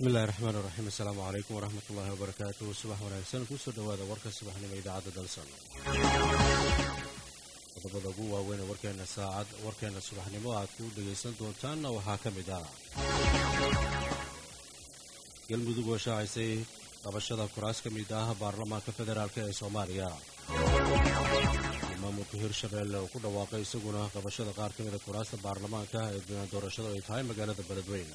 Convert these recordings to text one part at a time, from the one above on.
bismillahi raxmaan iraxiim assalaamu calaykum waraxmat ullaahi wabarakaatu subax wanaagsan kusoo dhowaada warka subaxnimo idaacadda dalsan qodobada ugu waaweyn warkeena saacad warkeena subaxnimo aad ku dhegaysan doontaanna waxaa ka mid ah galmudug oo shaacisay qabashada kuraas ka mid ah baarlamaanka federaalk ee soomaaliya maamulka hirshabeelle oo ku dhawaaqay isaguna qabashada qaar ka mida kuraasta baarlamaanka ee diiwaan doorashadu ay tahay magaalada beledweyne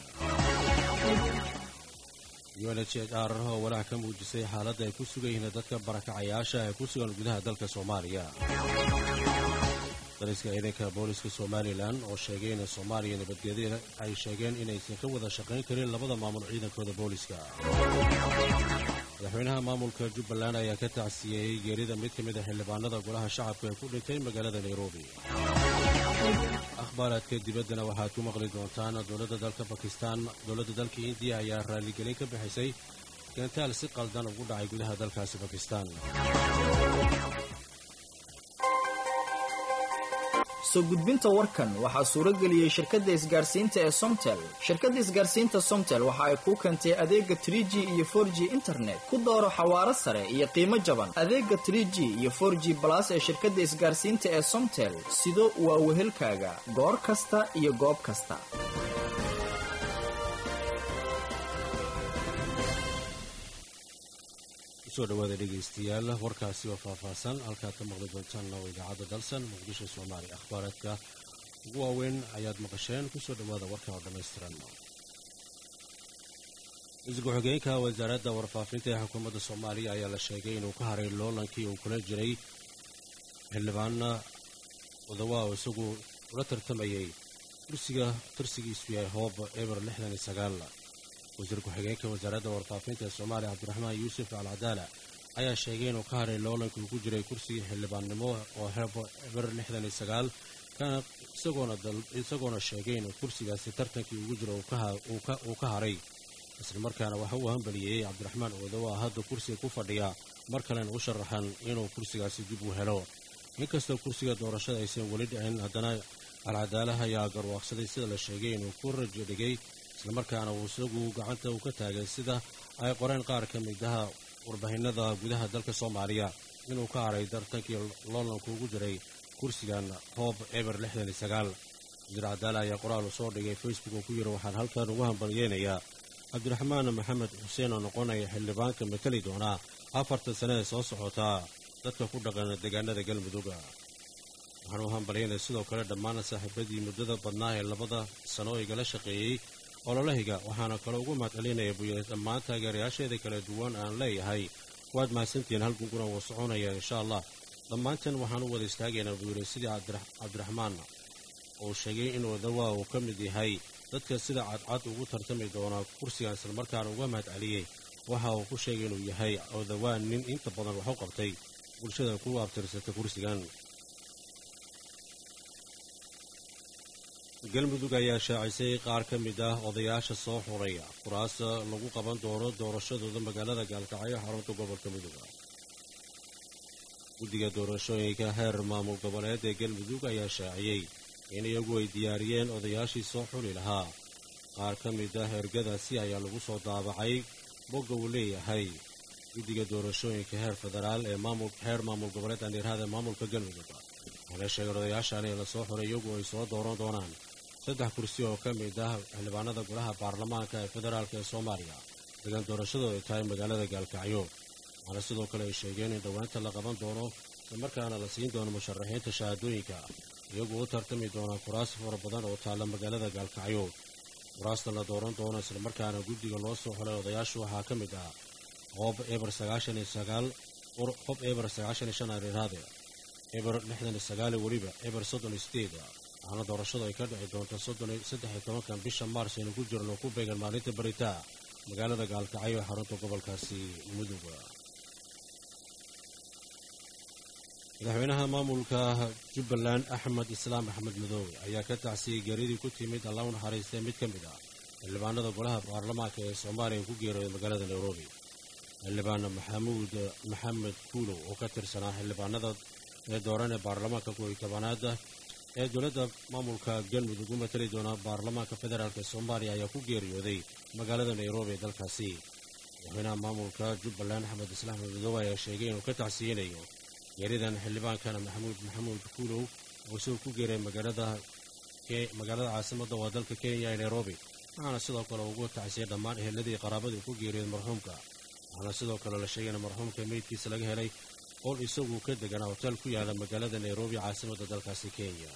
u n h r oo walaac ka muujisay xaaladda ay ku sugan yihiin dadka barakacayaasha ee ku sugan gudaha dalka soomaaliya dariska ciidanka booliska somalilan oo sheegay in soomaaliya nabadgeedyada ay sheegeen inaysan ka wada shaqayn karin labada maamul ciidankooda booliska madaxweynaha maamulka jubbaland ayaa ka tacsiyeeyey geerida mid ka mid a xildhibaanada golaha shacabka ee ku dhintay magaalada nairobi akhbaaraadka dibaddana waxaad ku maqli doontaan dowladda dalka bakistan dowladda dalka indiya ayaa raalligelin ka bixisay gantaal si qaldan ugu dhacay gudaha dalkaasi bakistan soo gudbinta warkan waxaa suuro geliyey shirkadda isgaarsiinta ee somtel shirkadda isgaarsiinta somtel waxa ay kuu keentay adeega tr g iyo for g internet ku dooro xawaaro sare iyo qiimo jaban adeega tr g iyo for g balas ee shirkadda isgaarsiinta ee somtel sido waa wehelkaaga goor kasta iyo goob kasta kusoo dhawaada dhegaystayaal warkaasi oo faahfaahsan halkaad ka maqli doontaan oo idaacadda dalsan muqdisho soomaaliya akhbaaraadka ugu waaweyn ayaad maqasheen kusoo dhawaada warka oo dhammaystiran ra-iisul ku-xigeenka wasaaradda warfaafinta ee xukuumadda soomaaliya ayaa la sheegay inuu ka haray loolankii uu kula jiray xildhibaana odawa oo isagu ula tartamayay kursiga tirsigiisu yahay hoob eber lixdan iyo sagaal wasiir ku-xigeenka wasaaradda warfaafinta ee soomaaliya cabdiraxmaan yuusuf alcadaala ayaa sheegay inuu ka haray loolankii uu ku jiray kursigii xildhibaannimo oo hebo eber lixdan iyo sagaal kana isagoona sheegay inuu kursigaasi tartankii ugu jiro uu ka haray islamarkaana waxa uu hambaliyeyey cabdiraxmaan oodowa hadda kursiga ku fadhiya mar kalena u sharaxan inuu kursigaasi dib u helo inkastoo kursiga doorashada aysan weli dhicin haddana alcadaalaha ayaa garwaaqsaday sida la sheegay inuu ku rajo dhigay islamarkaana uu isagu gacanta uu ka taagay sida ay qoreen qaar ka midaha warbaahinada gudaha dalka soomaaliya inuu ka haray tartankii loolanku ugu jiray kursigan hoob eber lixdan iyo sagaal wasiir cadaala ayaa qoraal u soo dhigay facebook oo ku yidhi waxaan halkan ugu hambalyeynayaa cabdiraxmaan maxamed xuseen oo noqonaya xildhibaanka matali doonaa afartan sane ee soo socotaa dadka ku dhaqan deegaanada galmudug waxaan u hambalyaynaya sidoo kale dhammaan saaxiibadii muddada badnaa ee labada sano igala shaqeeyey ololahiga waxaana kale ugu mahadcelinaya buyiri dhammaan taageerayaasheeda kala duwan aan leeyahay waad mahadsantihiin hal gunguna wuu soconaya insha allah dhammaanteen waxaan u wada istaagaynaa buu yidhi sidii cabdiraxmaan uu sheegay in odawa uu ka mid yahay dadka sida cadcad ugu tartami doona kursigan islamarkaana uga mahadceliyey waxa uu ku sheegay inuu yahay odawaa nin inta badan wax u qabtay bulshada ku abtirsata kursigan galmudug ayaa shaacisay qaar ka mid ah odayaasha soo xulay kuraas lagu qaban doono doorashadooda magaalada gaalkacyo xarunta gobolka mudug guddiga doorashooyinka heer maamul goboleed ee galmudug ayaa shaaciyey in iyagu ay diyaariyeen odayaashii soo xuli lahaa qaar ka mid ah ergadaasi ayaa lagu soo daabacay bogga uu leeyahay guddiga doorashooyinka heer federaal ee heer maamul goboleed andhiirhada maamulka galmudug waxaana sheegeen odayaashan in lasoo xulay iyagu ay soo dooran doonaan saddex kursi oo ka mid ah xildhibaanada golaha baarlamaanka ee federaalk ee soomaaliya degan doorashadu ay tahay magaalada gaalkacyo waxaana sidoo kale ay sheegeen in dhowaanta la qaban doono islamarkaana la siin doono musharaxiinta shahaadooyinka iyagu u tartami doonaa kuraas fara badan oo taalla magaalada gaalkacyo kuraasta la dooran doono islamarkaana guddiga loo soo xulay odayaashu waxaa ka mid ah hoob eber sagaashan iyo sagaal hob eber sagaashan iyo shan ariiraade eber lixdan iyo sagaali weliba eber soddon iyo sideed waxaana doorashadu ay ka dhici doonta soddon saddex iyo tobankan bisha maars aynu ku jirno ku beegan maalinta baritaa magaalada gaalkacyo ee xarunta gobolkaasi mudug madaxweynaha maamulka jubbaland axmed islaam axmed madoobe ayaa ka tacsiyey geeridii ku timid alla u naxariistay mid ka mid ah xildhibaanada golaha baarlamaanka ee soomaaliya ku geerooday magaalada nairobi xildhibaan maxamuud maxamed kuulow oo ka tirsanaa xildhibaanada ee dooran ee baarlamaanka kuwii tobanaada ee dowladda maamulka galmudug u matali doona baarlamaanka federaalk soomaaliya ayaa ku geeriyooday magaalada nairobi ee dalkaasi madaxweynaha maamulka jubbaland axmed islaam madoobe ayaa sheegay inuu ka tacsiyinayo geeridan xildhibaankana maxamuud maxamuud kuulow oo isagoo ku geeray magaalada magaalada caasimadda waa dalka kenya ee nairobi waxaana sidoo kale ugu tacsiyay dhammaan eheladii qaraabadii ku geeriyooday marxuumka waxaana sidoo kale la sheegay in marxuumka meydkiisa laga helay qol isagu ka deganaa hotel ku yaala magaalada nairobi caasimadda dalkaasi kenya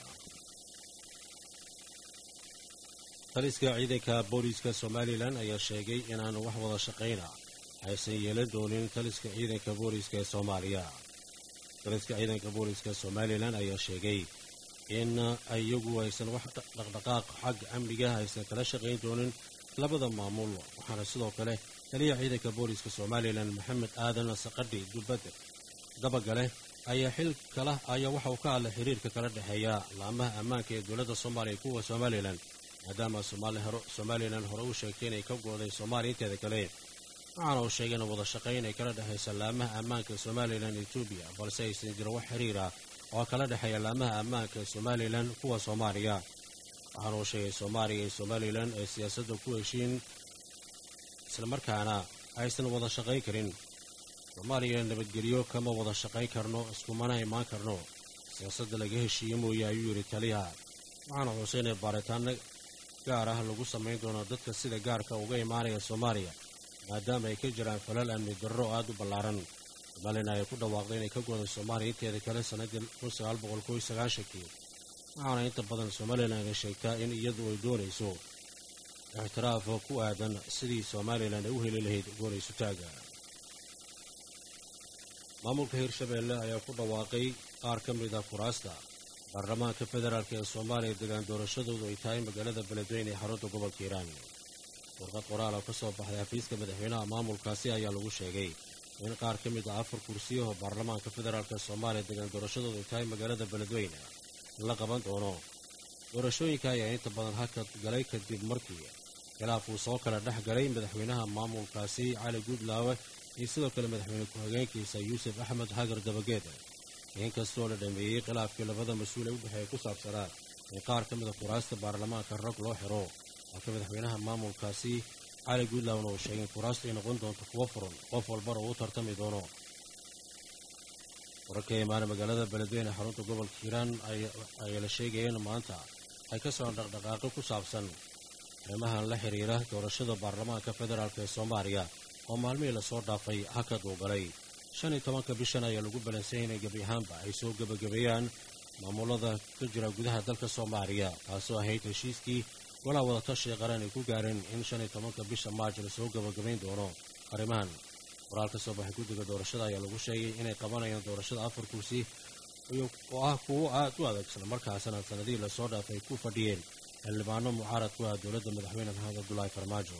taliska ciidanka booliiska somalilan ayaa sheegay inaanu wax wada shaqayna aysan yeelan doonin taliska ciidanka booliiska ee soomaaliya taliska ciidanka booliiska somalilan ayaa sheegay in iyagu aysan wax dhaqdhaqaaq xagga amniga aysan kala shaqayn doonin labada maamul waxaana sidoo kale taliyaha ciidanka booliiska somalilan maxamed aadan saqadhi dubadde dabagale ayaa xil kala ayaa waxa uu ka hadlay xiriirka kala dhexeeya laamaha ammaanka ee dowladda soomaaliya kuwa somalilan maadaama somalilan hore u sheegtay inay ka gooday soomaaliya inteeda kale waxaana uu sheegay in wada shaqayn ay kala dhexaysa laamaha ammaanka ee somalilan etoobiya balse aysan jirin wax xiriir ah oo kala dhexeeya laamaha ammaanka ee somalilan kuwa soomaaliya waxaana uu sheegay soomaaliya iyo somalilan ay siyaasadda ku heshiin islamarkaana aysan wada shaqayn karin soomaaliya nabadgelyo kama wada shaqayn karno iskumana imaan karno siyaasadda laga heshiiye mooye ayuu yidhi taliyaha waxaana xuusay inay baaritaano gaar ah lagu samayn doono dadka sida gaarka uga imaanaya soomaaliya maadaama ay ka jiraan falal amni darro oo aada u ballaaran somalilan ay ku dhawaaqday inay ka gooday soomaaliya inteeda kale sannaddii kun sagaal boqol kow iyo sagaashankii waxaana inta badan somalilan ay sheegtaa in iyadu ay doonayso ixtiraaf ku aadan sidii somalilan ay u heli lahayd goonaysutaaga maamulka hirshabeelle ayaa ku dhawaaqay qaar ka mid a kuraasta baarlamaanka federaalk ee soomaaliya degaan doorashadoodu ay tahay magaalada beledweyne ee xarunta gobolka hiiraan warqad qoraal oo ka soo baxday xafiiska madaxweynaha maamulkaasi ayaa lagu sheegay in qaar ka mid a afar kursiyaho baarlamaanka federaalk ee soomaaliya degaan doorashadoodu ay tahay magaalada beledweyne la qaban doono doorashooyinka ayaa inta badan hakad galay kadib markii khilaaf uu soo kala dhex galay madaxweynaha maamulkaasi cali guudlaawe iyo sidoo kale madaxweyne ku-xigeenkiisa yuusuf axmed hagar dabageeda inkastoo la dhameeyey khilaafkii labada mas-uul ee u dhexeeya ku saabsanaa in qaar ka mida kuraasta baarlamaanka rag loo xiro halka madaxweynaha maamulkaasi cali guudlaawna uu sheegay in kuraasta ay noqon doonto kuwo furan qof walbana uu u tartami doono wararka imaana magaalada beledweyne xarunta gobolka hiiraan ayaa la sheegaya in maanta ay ka socon dhaqdhaqaaqi ku saabsan arrimahan la xiriira doorashada baarlamaanka federaalk ee soomaaliya oo maalmihii lasoo dhaafay hakad uu galay shan iyo tobanka bishan ayaa lagu balansayay inay gebi ahaanba ay soo gebagabeeyaan maamulada ka jira gudaha dalka soomaaliya taasoo ahayd heshiiskii walaa wadatashiga qaran ay ku gaareen in shan iyo tobanka bisha maaj lasoo gebagabayn doono arrimahan qoraal ka soo baxay guddiga doorashada ayaa lagu sheegay inay qabanayaan doorashada afar kursi oo ah kuwo aad u adag islamarkaasana sanadihii lasoo dhaafay ay ku fadhiyeen xildhibaano mucaarad ku ah dowladda madaxweyne maxamed abdulaahi farmaajo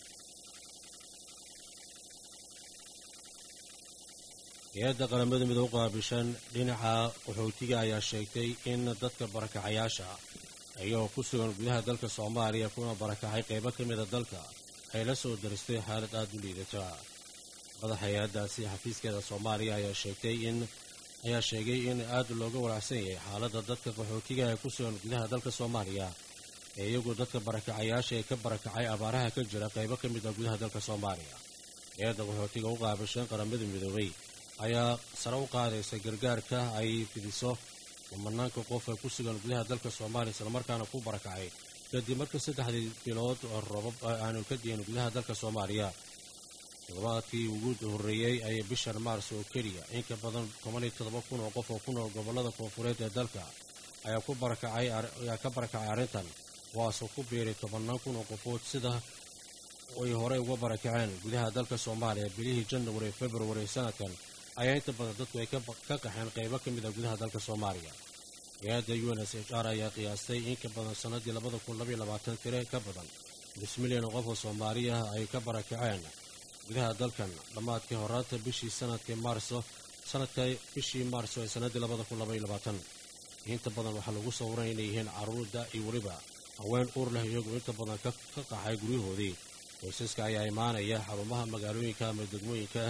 hay-adda qaramada midoob qaabishan dhinaca qaxootiga ayaa sheegtay in dadka barakacayaasha ayagoo ku sugan gudaha dalka soomaaliya kuna barakacay qaybo ka mida dalka ay la soo daristay xaalad aada u liidata madaxa hay-addaasi xafiiskeeda soomaaliya ayaa sheegtay in ayaa sheegay in aad looga walaacsan yahay xaaladda dadka qaxootiga ee ku sugan gudaha dalka soomaaliya ee iyagu dadka barakacayaasha ee ka barakacay abaaraha ka jira qaybo ka mid a gudaha dalka soomaaliya hay-adda qaxootiga u qaabishan qaramada midoobay ayaa sare u qaadaysa gargaarka ay fidiso kumanaanka qof ee ku sugan gudaha dalka soomaaliya islamarkaana ku barakacay kadib markii saddexdii bilood oo robab aanu ka diin gudaha dalka soomaaliya toddobaadkii ugu horreeyey ayay bishan maars oo keliya in ka badan toban iyo toddoba kun oo qof oo ku nool gobollada koonfureed ee dalka ayaa ku barakacay ayaa ka barakacay arrintan kuwaasoo ku biiray tobannaan kun oo qofood sida ay horey uga barakaceen gudaha dalka soomaaliya bilihii janawari ee februari sanadkan ayaa inta badan dadku ay ka qaxeen qaybo ka mid a gudaha dalka soomaaliya hay-adda u n s h r ayaa qiyaastay in ka badan sannaddii labada kun labaiyo labaatan tire ka badan nus milyan oo qof oo soomaaliya ay ka barakaceen gudaha dalkan dhammaadkii horaanta bishii sanadkii maarso sanadka bishii maarso ee sannaddii labada kun labaiyo labaatan inta badan waxaa lagu sawiray inay yihiin carruurda iyo weliba haween uur leh iyagu inta badan ka qaxay guryahoodii qoysaska ayaa imaanaya xarumaha magaalooyinka ama degmooyinka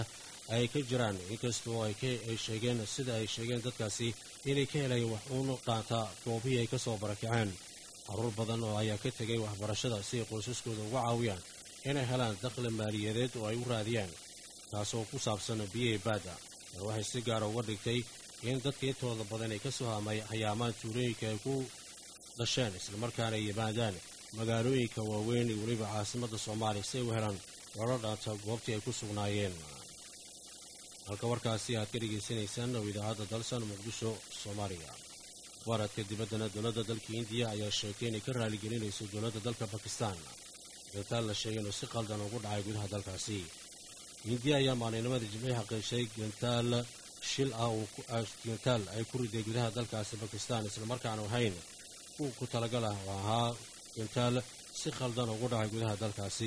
ay ka jiraan inkastoo ay sheegeen sida ay sheegeen dadkaasi inay ka helayeen wax uun dhaanta goobihii ay ka soo barakaceen caruur badan oo ayaa ka tegay waxbarashada si ay qoysaskooda uga caawiyaan inay helaan dakhli maaliyadeed oo ay u raadiyaan taasoo ku saabsan biyihii baadda ee waxay si gaara uga dhigtay in dadka intooda badan ay ka soo hayaamaan tuulooyinka ay ku dhasheen islamarkaana ay yimaadaan magaalooyinka waaweyn iyo weliba caasimadda soomaaliya si ay u helaan loola dhaanta goobtii ay ku sugnaayeen halka warkaasi aad ka dhegaysanaysaan oo idaacadda dalsan muqdisho soomaaliya waradka dibaddana dowladda dalka indiya ayaa sheegtay inay ka raaligelinayso dowladda dalka bakistan gantaal la sheegay inuu si qaldan ugu dhacay gudaha dalkaasi indiya ayaa maalinimada jimcii xaqiishay gantaal shil ah gantaal ay ku riday gudaha dalkaasi bakistan islamarkaanu ahayn kuwa ku talagal ah oo ahaa gantaal si khaldan ugu dhacay gudaha dalkaasi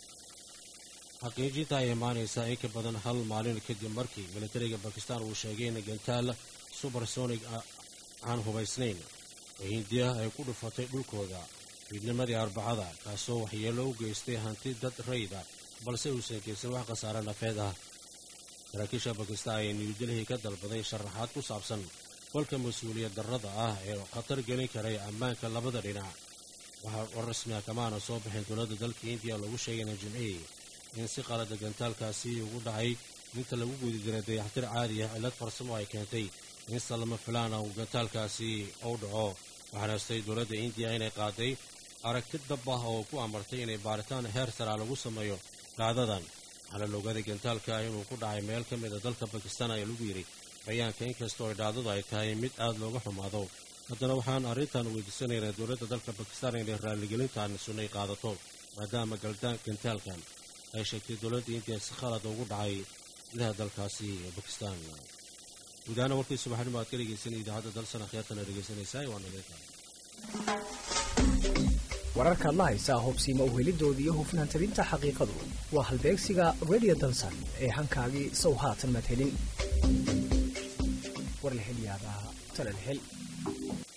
xaqiijinta ay imaanaysaa in ka badan hal maalin kadib markii militariga bakistan uu sheegay in gantaal subersonig aan hubaysnayn oo hindiya ay ku dhufatay dhulkooda fiidnimadii arbacada kaasoo waxyeello u geystay hanti dad rayda balse uusan geysan wax khasaare nafeed ah saraakiisha bakistan ayaa niyudelhi ka dalbaday sharaxaad ku saabsan kolka mas-uuliyad darrada ah ee khatar gelin karay ammaanka labada dhinac waxaa war rasmi ah kamaana soo baxeen dowladda dalka indiya lagu sheegayna jimcihii in si qalada gantaalkaasi ugu dhacay inta lagu gudi jiray dayaxtir caadi ah cillad farsamo ay keentay in salama filaana uu gantaalkaasi u dhaco waxaana hastay dowladda indiya inay qaaday aragti dab ah oo ku amartay inay baaritaan heer saraa lagu sameeyo dhacdadan waxaana la ogaaday gantaalka inuu ku dhacay meel ka mid a dalka bakistan ayaa lagu yidhi bayaanka inkastoo ay dhacdadu ay tahay mid aad looga xumaado haddana waxaan arrintan weydiisanaynaa dowladda dalka bakistan inay raaligelintan sunnay qaadato maadaama gantaalkan ay sheegtay dowladda indiya si khalada ugu dhacay gudaha dalkaasi bakistan gudahaana warkii subaxnimo aad ka dhegeysanay idaacadda dalsana khiyaartana dhegeysanaysaa waa naleeta wararkaad la haysaa hubsiima uhelidoodii iyo hufnaan tabinta xaqiiqadu waa halbeegsiga radio dalsan ee hankaagii sow haatan maad helin warlahelyaabaha talalhel